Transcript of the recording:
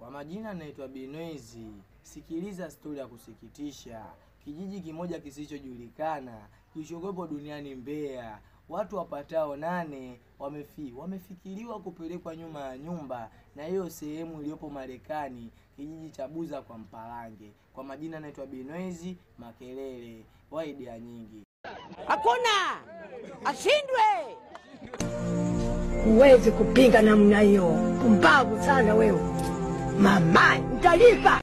Kwa majina naitwa Binwezi. Sikiliza stori ya kusikitisha. Kijiji kimoja kisichojulikana kilichokuwepo duniani Mbeya, watu wapatao nane wamefi wamefikiriwa kupelekwa nyuma ya nyumba, na hiyo sehemu iliyopo Marekani, kijiji cha Buza kwa Mpalange. Kwa majina naitwa Binwezi Makelele wa idea nyingi. Hakuna ashindwe. Huwezi kupinga namna hiyo. Pumbavu sana wewe. Mama, nitalipa.